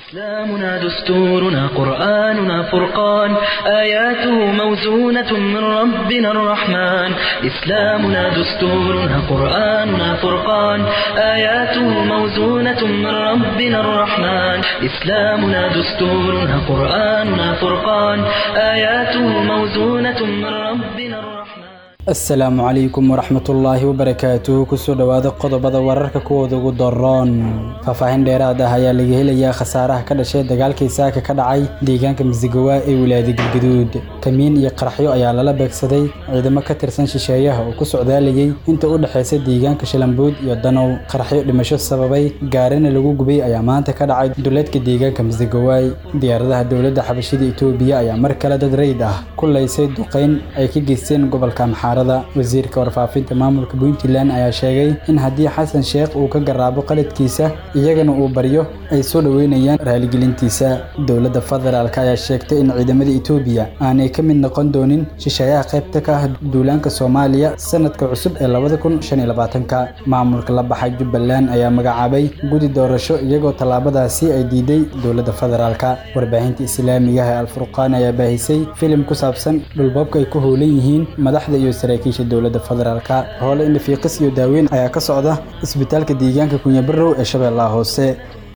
إسلامنا دستورنا قرآننا فرقان آياته موزونة من ربنا الرحمن إسلامنا دستورنا قرآننا فرقان آياته موزونة من ربنا الرحمن إسلامنا دستورنا قرآننا فرقان آياته موزونة من ربنا الرحمن asalaamu calaykum waraxmatullaahi wabarakaatuh kusoo dhowaada qodobada wararka kuwooda ugu daroon faahfaahin dheeraad ah ayaa laga helayaa khasaaraha ka dhashay dagaalkii saaka ka dhacay deegaanka masigawa ee wilaayada galgaduud kamiin iyo qaraxyo ayaa lala beegsaday ciidamo ka tirsan shisheeyaha oo ku socdaalayay inta u dhexaysa deegaanka shalambuud iyo danow qaraxyo dhimasho sababay gaarina lagu gubay ayaa maanta ka dhacay duleedka deegaanka masigawaay diyaaradaha dowladda xabashida itoobiya ayaa mar kale dad rayid ah ku laysay duqayn ay ka geysteen gobolka maxaar wasiirka warfaafinta maamulka puntland ayaa sheegay in haddii xasan sheekh uu ka garaabo qaladkiisa iyagana uu baryo ay soo dhoweynayaan raaligelintiisa dowladda federaalk ayaa sheegtay in ciidamada etoobiya aanay ka mid noqon doonin shisheeyaha qaybta ka ah duulaanka soomaaliya sanadka cusub ee labada kun shan iyo labaatanka maamulka la baxay jubbaland ayaa magacaabay gudi doorasho iyagoo tallaabadaasi ay diiday dowladda federaalk warbaahinta islaamiga ah ee alfurqaan ayaa baahisay filim ku saabsan dhulboobka ay ku howlan yihiin madaxda iyo saraakiisha dowladda federaalk hoole indhafiiqis iyo daaweyn ayaa ka socda isbitaalka deegaanka kunyabarow ee shabeellaha hoose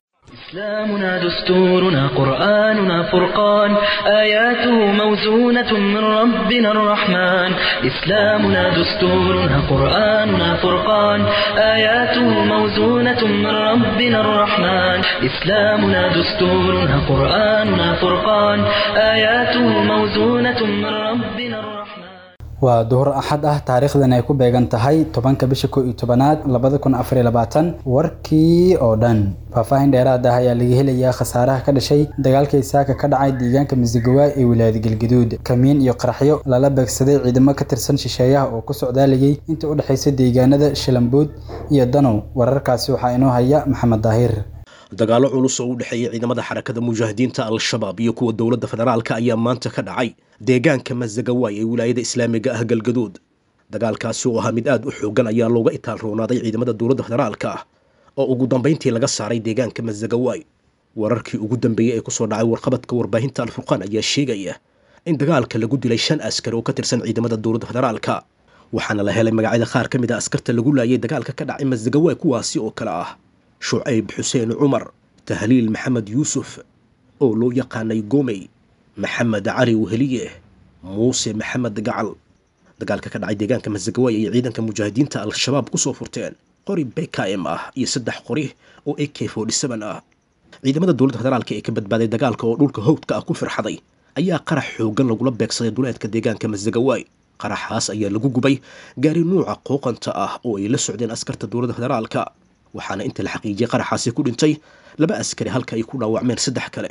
إسلامنا دستورنا قرآننا فرقان آياته موزونة من ربنا الرحمن إسلامنا دستورنا قرآننا فرقان آياته موزونة من ربنا الرحمن إسلامنا دستورنا قرآننا فرقان آياته موزونة من ربنا الرحمن waa duhur axad ah taariikhdan ay ku beegan tahay tobanka bisha kow iyo tobanaad labada kun afar iyo labaatan warkii oo dhan faahfaahin dheeraad ah ayaa laga helayaa khasaaraha ka dhashay dagaalkii saaka ka dhacay deegaanka masigawa ee wilaayada galgaduud kamiin iyo qaraxyo lala beegsaday ciidamo ka tirsan shisheeyaha oo ku socdaalayay inta u dhexaysa deegaanada shalambuud iyo danow wararkaasi waxaa inoo haya maxamed daahir dagaallo culus oo u dhexeeya ciidamada xarakada mujaahidiinta al-shabaab iyo kuwa dowladda federaalka ayaa maanta ka dhacay deegaanka masagawaay ee wilaayada islaamiga ah galgaduud dagaalkaasi oo ahaa mid aad u xoogan ayaa looga itaal roonaaday ciidamada dowladda federaalka ah oo ugu dambayntii laga saaray deegaanka masagawaay wararkii ugu dambeeyey ee kusoo dhacay warqabadka warbaahinta alfurqaan ayaa sheegaya in dagaalka lagu dilay shan askari oo ka tirsan ciidamada dowladda federaalka waxaana la helay magacyada qaar ka mid a askarta lagu laayay dagaalka ka dhacay masagawaay kuwaasi oo kale ah shucayb xuseen cumar tahliil maxamed yuusuf oo loo yaqaanay gomey maxamed cali weheliye muuse maxamed gacal dagaalka ka dhacay deegaanka masagawaay ayay ciidanka mujaahidiinta al-shabaab kusoo furteen qori bkm ah iyo saddex qori oo a k ah ciidamada dowladda federaalka ee ka badbaaday dagaalka oo dhulka howdka ah ku firxaday ayaa qarax xoogan lagula beegsaday duleedka deegaanka masagawaay qaraxaas ayaa lagu gubay gaari nuuca qooqanta ah oo ay la socdeen askarta dowladda federaalka waxaana inta la xaqiijiyay qaraxaasi ku dhintay laba askari halka ay ku dhaawacmeen saddex kale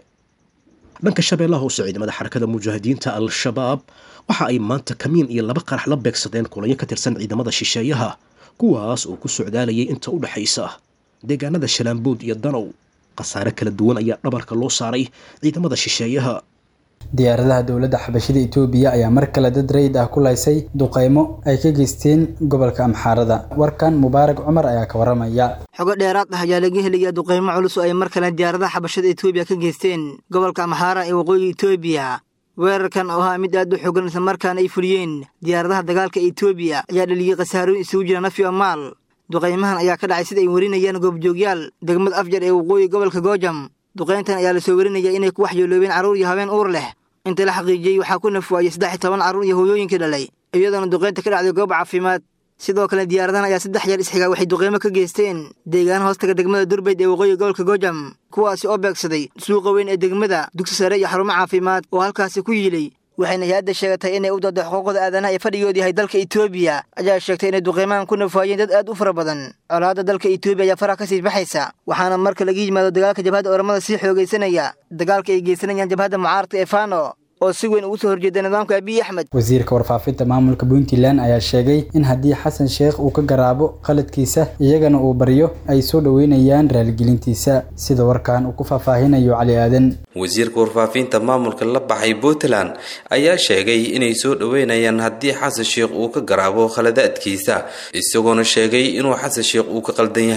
dhanka shabeellaha hoose ciidamada xarakada mujaahidiinta al-shabaab waxa ay maanta kamiin iyo laba qarax la beegsadeen kulanyo ka tirsan ciidamada shisheeyaha kuwaas oo ku socdaalayay inta u dhexaysa deegaanada shalaambood iyo danow khasaare kala duwan ayaa dhabarka loo saaray ciidamada shisheeyaha diyaaradaha dowladda xabashida itoobiya ayaa mar kale dad rayid ah ku laysay duqaymo ay ka geysteen gobolka amxaarada warkan mubaarak cumar ayaa ka waramaya xogo dheeraad ah ayaa laga helaya duqaymo culus oo ay mar kale diyaaradaha xabashada itoobiya ka geysteen gobolka amxaara ee waqooyiga itoobiya weerarkan oo ahaa mid aad u xoogan islamarkaana ay fuliyeen diyaaradaha dagaalka itoobiya ayaa dhaliyey khasaarooyin isugu jira naf iyo maal duqaymahan ayaa ka dhacay sida ay warinayaan goobjoogyaal degmad afjar ee waqooyi gobolka goojam duqayntan ayaa lasoo warinaya inay ku waxyeeloobeen carruur iyo habeen uur leh inta la xaqiijiyey waxaa ku nafwaayey saddex iyo toban carruur iyo hooyooyinkii dhalay iyadoona duqaynta ka dhacday goob caafimaad sidoo kale diyaaradahan ayaa saddex jeer isxigaa waxay duqaymo ka geysteen deegaan hoostaga degmada durbayd ee waqooyiga gobolka goojam kuwaasi oo beegsaday suuqa weyn ee degmada dugsi sare iyo xarumo caafimaad oo halkaasi ku yiilay waxayna hay-adda sheegatay inay u dooda xuquuqda aadanaha ee fadhigoodu yahay dalka itoobiya ayaa sheegtay inay duqaymahan ku nafaayeen dad aad u fara badan colaadda dalka itoobiya ayaa faraha ka sii baxaysa waxaana marka laga yimaado dagaalka jabhadda oramada sii xoogaysanaya dagaalka ay geysanayaan jabhadda mucaaradka ee fano oo si weyn ugu soo horjeeda nidaamka abiy axmed wasiirka warfaafinta maamulka puntland ayaa sheegay in haddii xasan sheekh uu ka garaabo qaladkiisa iyagana uu baryo ay soo dhoweynayaan raaligelintiisa sida warkan uu ku faahfaahinayo cali aadan wasiirka warfaafinta maamulka la baxay puntland ayaa sheegay inay soo dhoweynayaan haddii xasan sheekh uu ka garaabo khaladaadkiisa isagoona sheegay inuu xasan sheekh uu ka qaldan yahay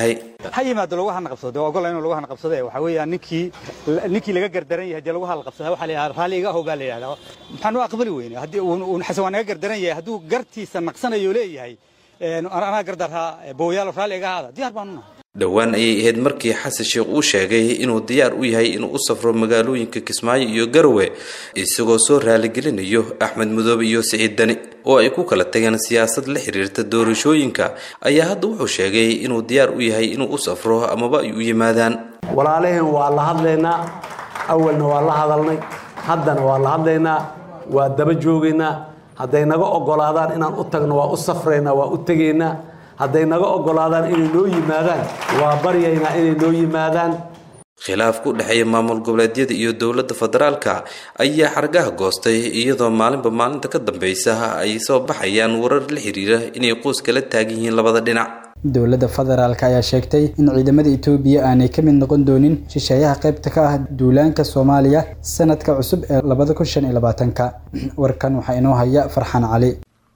ha yimaado lagu hana qabsado waa ogola inuu lagu hana qabsado waxaa weeyaan ninkii ninkii laga gardaran yahay dee lagu hana qabsada waxaa la yidhahdaa raalli iga ahow baa la yidhahdaa maxaan u aqbali weyne haddii uun xasan waa naga gardaran yahay hadduu gartiisa naqsanayo leeyahay anaa gardarhaa booyaalo raalli iga ahaada diyaar baan unahay dhowaan ayay ahayd markii xasan sheekh uu sheegay inuu diyaar u yahay inuu u safro magaalooyinka kismaayo iyo garowe isagoo soo raaligelinayo axmed mudoobe iyo siciid dani oo ay ku kala tageen siyaasad la xiriirta doorashooyinka ayaa hadda wuxuu sheegay inuu diyaar u yahay inuu u safro amaba ay u yimaadaan walaalaheen waa la hadlaynaa awalna waa la hadalnay haddana waa la hadlaynaa waa daba joogaynaa hadday naga oggolaadaan inaan u tagno waa u safraynaa waa u tegaynaa hadday naga oggolaadaan inay noo yimaadaan waa baryaynaa inay noo yimaadaan khilaaf ku dhexeeya maamul goboleedyada iyo dowladda federaalka ayaa xargaha goostay iyadoo maalinba maalinta ka dambeysa ay soo baxayaan warar la xiriira inay qoys kala taagan yihiin labada dhinac dowladda federaalk ayaa sheegtay in ciidamada etoobiya aanay ka mid noqon doonin shisheeyaha qaybta ka ah duulaanka soomaaliya sanadka cusub ee labada kun shan iyo labaatanka warkan waxaa inoo haya farxaan cali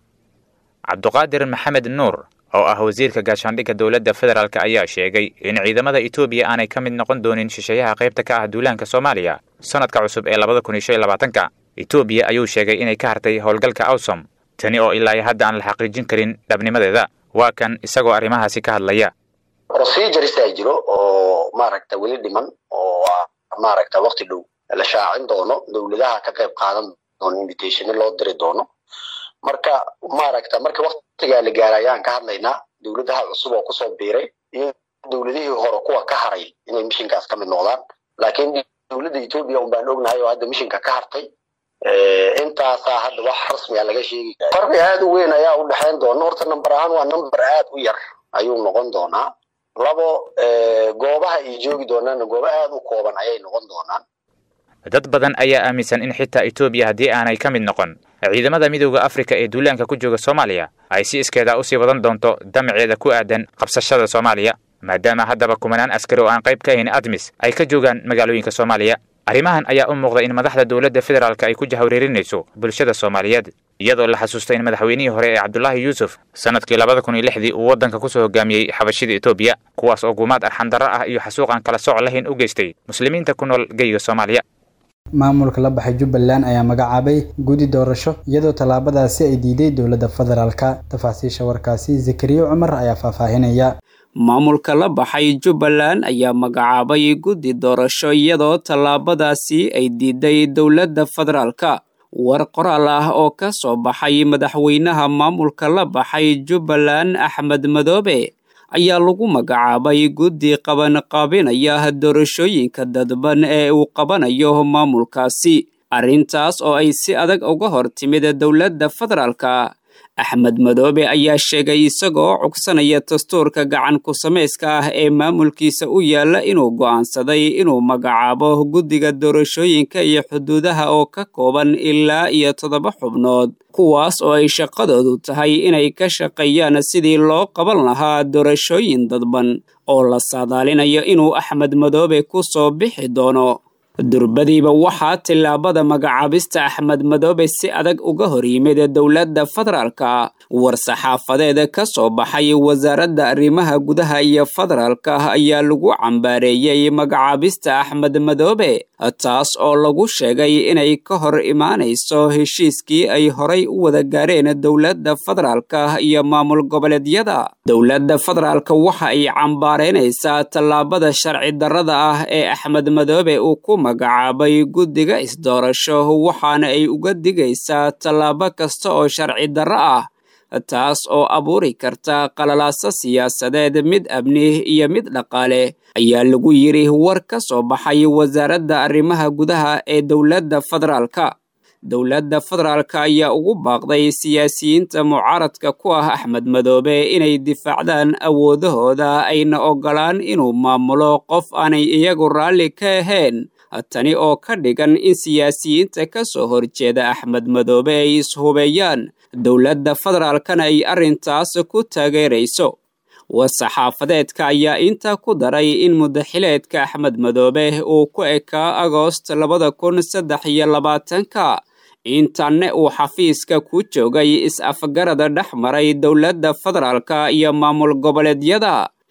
cabduqaadir maxamed nuur oo ah wasiirka gaashaandhigga dowladda federaalk ayaa sheegay in ciidamada etoobiya aanay ka mid noqon doonin shisheeyaha qaybta ka ah duulaanka soomaaliya sanadka cusub ee labada kun iyo shan iyo labaatanka etoobiya ayuu sheegay inay ka hartay howlgalka awsom tani oo ilaa hadda aan la xaqiijin karin dhabnimadeeda waa kan isagoo arrimahaasi ka hadlaya proceduresa jiro oo maaragta weli dhiman oo maaragta wakti dhow la shaacin doono dowladaha ka qayb qaadan doono invitationa loo diri doono marka maaragta marka waktigaa la gaara ayaan ka hadlaynaa dowladaha cusub oo kusoo biiray iyo dowladihii hore kuwa ka haray inay mishinkaas ka mid noqdaan laakiin dowladda etoobiya un baan ognahay oo hadda mishinka ka hartay intaasaa hadda wax rasmiga laga sheegi farqi aad u weyn ayaa u dhexayn doona horta number ahaan waa number aad u yar ayuu noqon doonaa labo goobaha ay joogi doonaanna goobo aad u kooban ayay noqon doonaan dad badan ayaa aaminsan in xitaa etoobiya haddii aanay ka mid noqon ciidamada midooda afrika ee duulaanka ku jooga soomaaliya ay si iskeeda usii wadan doonto damaceeda ku aadan qabsashada soomaaliya maadaama haddaba kumanaan askari oo aan qayb ka ahayn admis ay ka joogaan magaalooyinka soomaaliya arrimahan ayaa u muuqda in madaxda dowladda federaalk ay ku jahwareerinayso bulshada soomaaliyeed iyadoo la xasuustay in madaxweynihii hore ee cabdulaahi yuusuf sanadkii labada kun iyo lixdii uu waddanka kusoo hogaamiyey xabashida etoobiya kuwaas oo gumaad arxandarro ah iyo xasuuq aan kala sooc lahayn u geystay muslimiinta ku nool geyga soomaaliya maamulka la baxay jubbaland ayaa magacaabay guddi doorasho iyadoo tallaabadaasi ay diiday dowladda federaalka tafaasiisha warkaasi zakariya cumar ayaa faahfaahinaya maamulka la baxay jubbaland ayaa magacaabay guddi doorasho iyadoo tallaabadaasi ay diiday dowladda federaalka war qoraal ah oo ka soo baxay madaxweynaha maamulka la baxay jubbaland axmed madoobe ayaa lagu magacaabay guddi qabanqaabinaya doorashooyinka dadban ee uu qabanayo maamulkaasi arrintaas oo ay si adag uga hor timid dowladda federaalka axmed madoobe ayaa sheegay isagoo cugsanaya dastuurka gacan ku samayska ah ee maamulkiisa u yaalla inuu go'aansaday inuu magacaabo guddiga doorashooyinka iyo xuduudaha oo ka kooban ilaa iyo toddoba xubnood kuwaas oo ay shaqadoodu tahay inay ka shaqeeyaan sidii loo qaban lahaa doorashooyin dadban oo la saadaalinayo inuu axmed madoobe ku soo bixi doono durbadiiba waxaa tillaabada magacaabista axmed madoobe si adag uga hor yimid dowladda federaalka war-saxaafadeed ka soo baxay wasaaradda arrimaha gudaha iyo federaalka ayaa lagu cambaareeyey magacaabista axmed madoobe taas oo lagu sheegay inay ka hor imaanayso heshiiskii ay horay u wada gaareen dowladda federaalka iyo maamul goboleedyada dowladda federaalka waxa ay cambaareynaysaa tallaabada sharci darrada ah ee axmed madoobe uu ku magacaabay guddiga isdoorasho waxaana ay uga digaysaa tallaabo kasta oo sharci darro ah taas oo abuuri karta qalalaaso siyaasadeed mid amni iyo mid dhaqaale ayaa lagu yidhi war ka soo baxay wasaaradda arrimaha gudaha ee dowladda federaalka dowladda federaalka ayaa ugu baaqday siyaasiyiinta mucaaradka ku ah axmed madoobe inay difaacdaan awoodahooda ayna ogolaan inuu maamulo qof aanay iyagu raalli ka ahayn tani oo ka dhigan in siyaasiyiinta ka soo horjeeda axmed madoobe ay ishubeeyaan dowladda federaalkana ay arrintaas ku taageerayso war-saxaafadeedka ayaa intaa ku daray in mudaxileedka axmed madoobe uu ku ekaa agoost labada kun saddex iyo labaatanka intanne uu xafiiska ku joogay is-afgarada dhex maray dowladda federaalka iyo maamul goboleedyada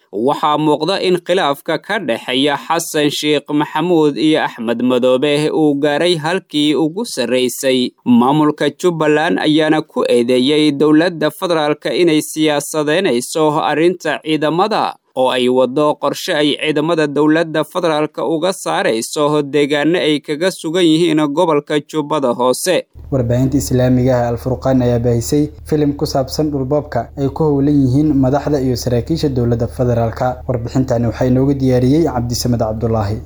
waxaa muuqda in khilaafka ka dhexeeya xasan sheekh maxamuud iyo axmed madoobe uu gaaray halkii ugu sarraysay maamulka jubbaland ayaana ku eedeeyey dowladda federaalka inay siyaasadeynayso arrinta ciidamada oo ay waddo qorshe ay ciidamada dowladda federaalka uga saarayso deegaano ay kaga sugan yihiin gobolka jubbada hoose warbaahinta islaamiga ah alfurqaan ayaa baahisay filim ku saabsan dhulboobka ay ku howlan yihiin madaxda iyo saraakiisha dowladda federaalka warbixintani waxaa inoogu diyaariyey cabdisamed cabdulaahi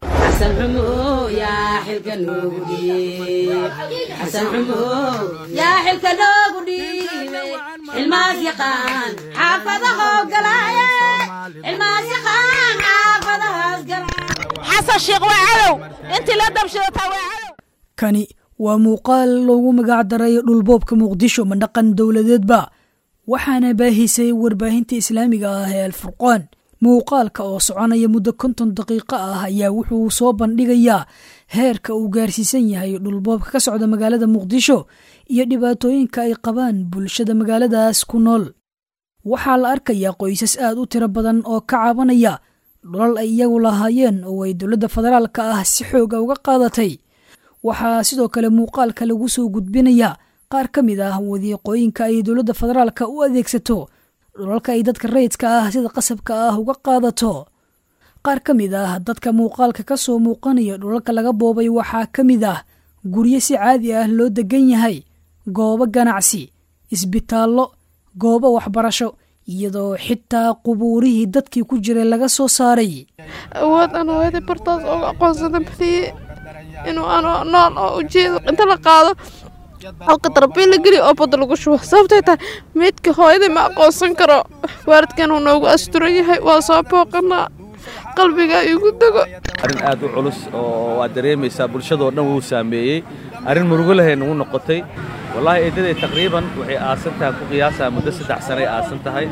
kani waa muuqaal loogu magac daray dhulboobka muqdisho mandhaqan dowladeedba waxaana baahisay warbaahinta islaamiga ah ee alfurqaan muuqaalka oo soconaya muddo konton daqiiqo ah ayaa wuxuu soo bandhigayaa heerka uu gaarsiisan yahay dhulboobka ka socda magaalada muqdisho iyo dhibaatooyinka ay qabaan bulshada magaaladaas ku nool waxaa la arkayaa qoysas aad u tiro badan oo ka cabanaya dhulal ay iyagu lahaayeen oo ay dowladda federaalka ah si xooga uga qaadatay waxaa sidoo kale muuqaalka lagu soo gudbinayaa qaar ka mid ah wadiiqooyinka ay dowladda federaalka u adeegsato dhulalka ay dadka rayidka ah sida qasabka ah uga qaadato qaar ka mid ah dadka muuqaalka ka soo muuqanaya dhulalka laga boobay waxaa ka mid ah guryo si caadi ah loo degan yahay goobo ganacsi isbitaallo goobo waxbarasho iyadoo xitaa qubuurihii dadkii ku jiray laga soo saaray awood aan hooyadii bartaas uga aqoonsada badiye inuu aan nool oo ujeedo inta la qaado halka darbiil la geliyo oo badda lagu shubo sababtay tahay meydka hooyadii ma aqoonsan karo waalidkan uu noogu asturan yahay waa soo booqanaa qalbiga igu dego arrin aad u culus oo waad dareemaysaa bulshadoo dhan wuu saameeyey arrin murugo lahay nagu noqotay wallaahi eedaday taqriiban waxay aasan tahay ku qiyaasaa muddo saddex sanay aasan tahay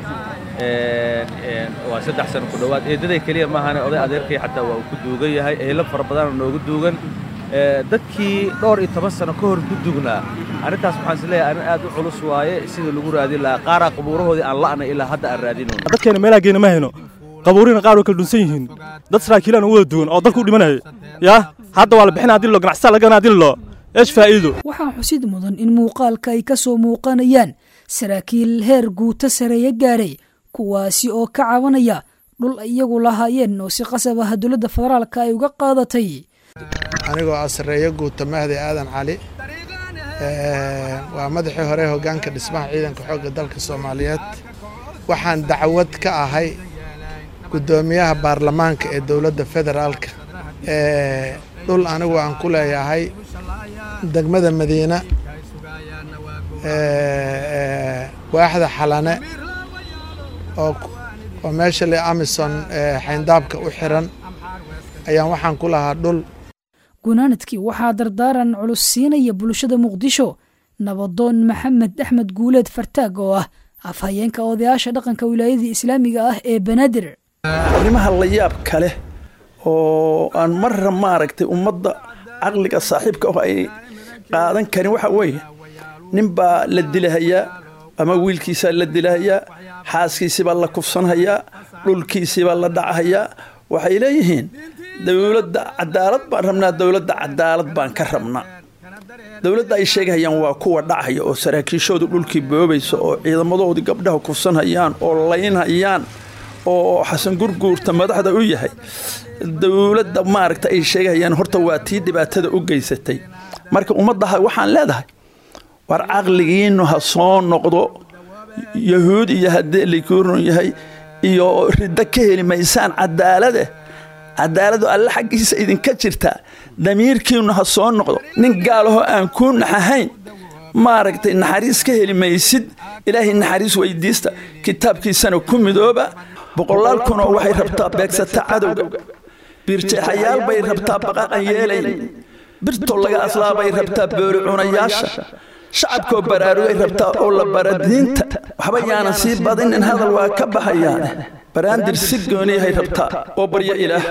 waa saddex sano ku dhowaad eedaday keliya maahane oday adeerkay xataa waa uu ku duugan yahay eelo fara badanoo noogu duugan dadkii dhowr iyo toban sano ka hor ku dugnaa arrintaas waxaan is leeyahay arrin aad u culus waaye sidii lagu raadin lahaa qaaraa qabuurahoodii aan la'na ilaa hadda aan raadino dadkeena meelaha geena ma hayno qabuurina qaar way kala dhunsan yihiin dad saraakiilaan u wada duwan oo dalku u dhimanaya yaa hadda waa la bixinaa hadii lo ganacsataa laga hadii lo eesh faa'iido waxaa xusid mudan in muuqaalka ay ka soo muuqanayaan saraakiil heer guuto sareeya gaaray kuwaasi oo ka cabanaya dhul iyagu lahaayeen oo si qasab ah dowladda federaalka ay uga qaadatay anigoo ah sarreeyo guuta mahdi aadan cali waa madaxii hore hoggaanka dhismaha ciidanka xoogga dalka soomaaliyeed waxaan dacwad ka ahay guddoomiyaha baarlamaanka ee dowladda federaalka dhul anigu aan ku leeyahay degmada madiina waaxda xalane oo meesha le amison xayndaabka u xiran ayaan waxaan ku lahaa dhul gunaanadkii waxaa dardaaran culus siinaya bulshada muqdisho nabadoon maxamed axmed guuleed fartaag oo ah afhayeenka odayaasha dhaqanka wilaayadii islaamiga ah ee banaadir arrimaha la yaab kale oo aan marra maaragtay ummadda caqliga saaxiibka ah ay qaadan karin waxa weeye nin baa la dilahayaa ama wiilkiisaa la dilahayaa xaaskiisibaa la kufsanhayaa dhulkiisibaa la dhacahayaa waxay leeyihiin dowladda cadaalad baan rabnaa dowladda cadaalad baan ka rabnaa dowladda ay sheegahayaan waa kuwa dhacaya oo saraakiishoodu dhulkii boobaysa oo ciidamadoodii gabdhaha kufsanhayaan oo laynhayaan oo xasan gurguurta madaxda u yahay dowladda maaragta ay sheegahayaan horta waa tii dhibaatada u geysatay marka ummaddaha waxaan leedahay war caqligiinnu ha soo noqdo yahuud iyo haddii likuurun yahay iyo riddo ka heli maysaan cadaalade cadaaladu alle xaggiisa idinka jirtaa damiirkiinnu ha soo noqdo nin gaalahoo aan kuu naxahayn maaragtay naxariis ka heli maysid ilaahay naxariis weydiista kitaabkiisana ku midooba boqolaal kunoo waxay rabtaa beegsata cadowga biirjeexayaal bay rabtaa baqaqan yeelayn birtoo laga aslaabay rabtaa boori cunayaasha shacabkoo baraarugay rabtaa oo la bara diinta waxba yaanan sii badinin hadal waa ka baxayaane baraandir si gooniyahay rabtaa oo baryo ilaah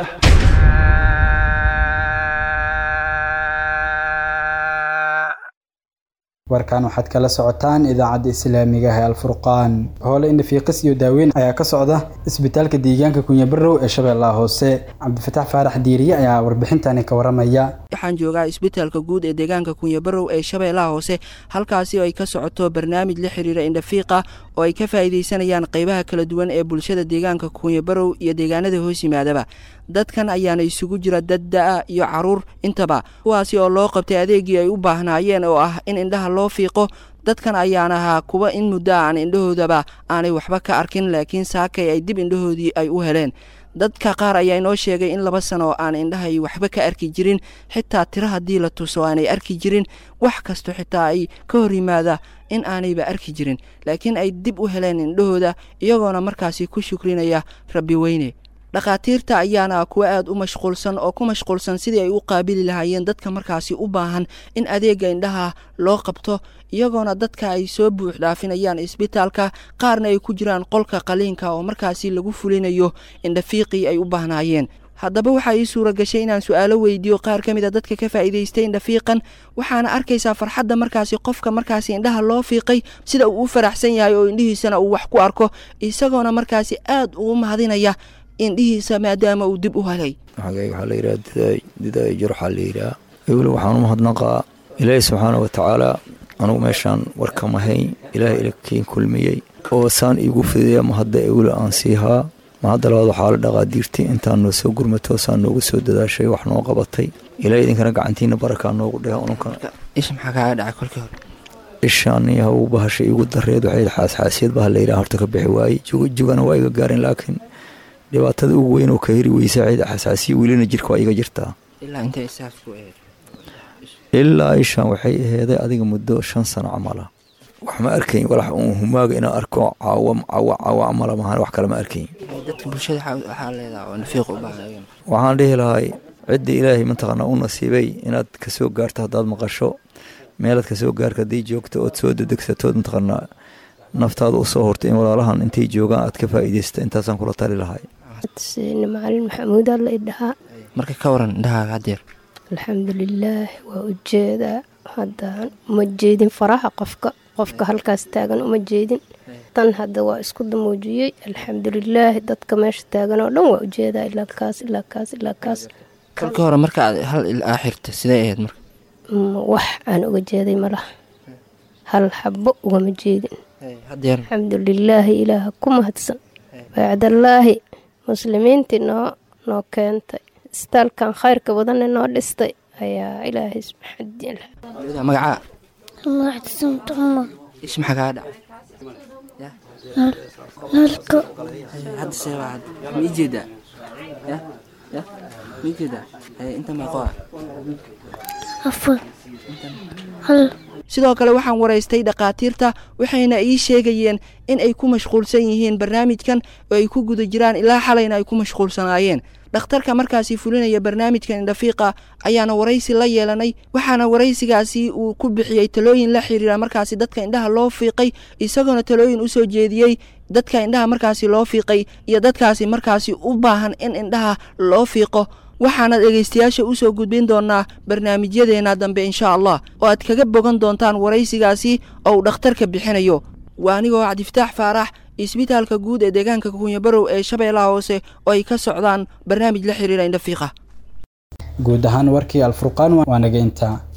warkan waxaad kala socotaan idaacadda islaamiga ee alfurqaan hoole indhafiiqis iyo daaweyn ayaa ka socda isbitaalka deegaanka kunyabarow ee shabeellaha hoose cabdifataax faarax diiriye ayaa warbixintani ka waramaya waxaan joogaa isbitaalka guud ee deegaanka kunyabarow ee shabeellaha hoose halkaasi oo ay ka socoto barnaamij la xiriira indhafiiqa oo ay ka faa'iidaysanayaan qaybaha kala duwan ee bulshada deegaanka kunyabarow iyo deegaanada hoos yimaadaba dadkan ayaana isugu jira dad da-a iyo caruur intaba kuwaasi oo loo qabtay adeegii ay u baahnaayeen oo ah in indhaha loo fiiqo dadkan ayaan ahaa kuwa in muddo aan indhahoodaba aanay waxba ka arkin laakiin saakay ay dib indhahoodii ay u heleen dadka qaar ayaa inoo sheegay in laba sano aan indhahay waxba ka arki jirin xitaa tiro haddii la tuso aanay arki jirin wax kasto xitaa ay ka hor yimaada in aanayba arki jirin laakiin ay dib u heleen indhahooda iyagoona markaasi ku shukrinaya rabbi weyne dhakhaatiirta ayaana kuwa aada u mashquulsan oo ku mashquulsan sidii ay u qaabili lahaayeen dadka markaasi u baahan in adeega indhaha loo qabto iyagoona dadka ay soo buux dhaafinayaan isbitaalka qaarna ay ku jiraan qolka qaliinka oo markaasi lagu fulinayo indhafiiqii ay u baahnaayeen haddaba waxaa ii suura gashay inaan su-aalo weydiiyo qaar ka mid a dadka ka faa'iidaystay indhafiiqan waxaana arkaysaa farxadda markaasi qofka markaasi indhaha loo fiiqay sida uu u faraxsan yahay oo indhihiisana uu wax ku arko isagoona markaasi aada ugu mahadinaya indhihiisa maadaama uu dib u helay magayga waxaa la yidhaha didaay jir waxaa la yidhaha weli waxaan u mahadnaqaa ilaahi subxaana wa tacaala anugu meeshaan warkamahayn ilaahay ilakiin kulmiyey oo saan iigu fidiya mahadda eweli aan siihaa mahadda labaad waxaa la dhaqaa diirtii intaan noo soo gurmato saan noogu soo dadaashay wax noo qabatay ilaahay idinkana gacantiina barakaa noogu dheha ununkana isha maxaa kaaga dhacay kolkii hore ishaan iyo hawu bahasha iigu dareed waxay xaasxaasiyad baha la yidhaha horta ka bixi waayey jugana waa iga gaarin laakiin dhibaatada ugu weyn oo ka heri weysa cid xasaasiya welina jirka waa iga jirtaa ilaa ishaan waxay aheeday adiga muddo shan sano camala wax ma arkayn walax uun humaaga inaan arko caawa caawa caawa camala mahan wax kale ma arkayn dadka bulshada waxaa leedaha oo nafiiq u baahan waxaan dhihi lahay cidda ilaahay mataqaanaa u nasiibay inaad kasoo gaarto haddaad maqasho meelaad kasoo gaarka haddii joogto ood soo dedegsatood mataqaanaa naftaada u soo hortay in walaalahan intay joogaan aad ka faa'iidaysta intaasaan kula tali lahay seyne macalin maxamuud alla idhahaa marka ka waran indhahaaga hadeer alxamdulilaah waa ujeedaa haddaan uma jeedin faraha qofka qofka halkaas taagan uma jeedin tan hadda waa isku damuujiyey alxamdulilaahi dadka meesha taagan oo dhan waa ujeedaa ilaa kaas ilaa kaas ilaa kaas kolkii hore marka aad hal ilaa xirta sidee ahayd marka wax aan uga jeeday malaha hal xabo ugama jeedin alxamdulilaahi ilaaha ku mahadsan baacdallaahi muslimiintii noo noo keentay istaalkan khayrka badanne noo dhistay ayaa ilaahay magacaa maxsamtuma ish maxaa kaa dhacay nalka hadda seebaa hadda ma ii jeedaa ya ya ma ii jeedaa inta meeqo ah afar hal sidoo kale waxaan waraystay dhakhaatiirta waxayna ii sheegayeen in ay ku mashquulsan yihiin barnaamijkan oo ay ku guda jiraan ilaa xalayna ay ku mashquulsanaayeen dhakhtarka markaasi fulinaya barnaamijkan indhafiiqa ayaana waraysi la yeelanay waxaana waraysigaasi uu ku bixiyey talooyin la xiriira markaasi dadka indhaha loo fiiqay isagoona talooyin usoo jeediyey dadka indhaha markaasi loo fiiqay iyo dadkaasi markaasi u baahan in indhaha loo fiiqo waxaana dhegaystayaasha usoo gudbin doonaa barnaamijyadeena dambe insha allah oo aad kaga bogan doontaan waraysigaasi oo uu dhakhtarka bixinayo waa anigoo cabdifataax faarax isbitaalka guud ee deegaanka kunyabarow ee shabeellaha hoose oo ay ka socdaan barnaamij la xiriira indhafiiqa guud ahaan warkii alfurqaan waa naga intaa